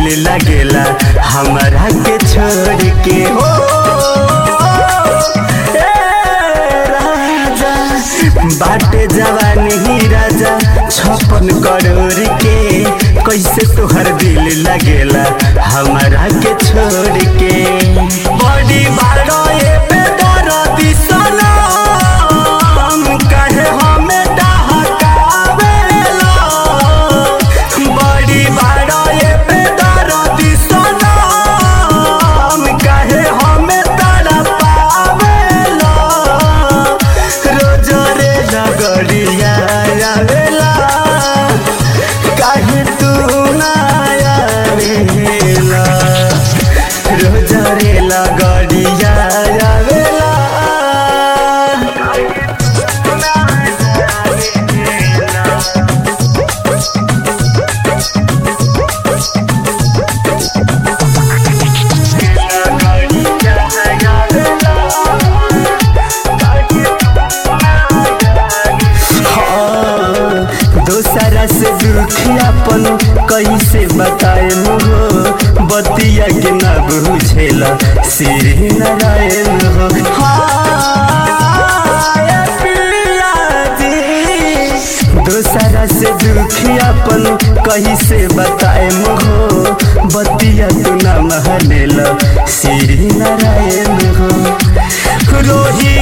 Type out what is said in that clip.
दिल लगेला हमारा के छोड़ के हो ए राजा बाटे जवानी ही राजा छप्पन करोड़ के कैसे तोहर दिल लगेला हमारा के छोड़ के बड़ी बारो ये बेदर्दी सनम कहे हमें डहकावेला बड़ी बारो ये बेदर्दी सनम कहे हमें तड़पावेला रोज रे लगड़िया आवेला काहे तू ना आवेला रोज रे लगड़िया आवेला दोसरा से दुखियापन कैसे बताए हो बतिया के न बुझेला श्री नारायण हो हाय पिया जी। दोसरा से दुखियापन कैसे बताए हो बतिया तू न महलेला श्री नारायण हो रोही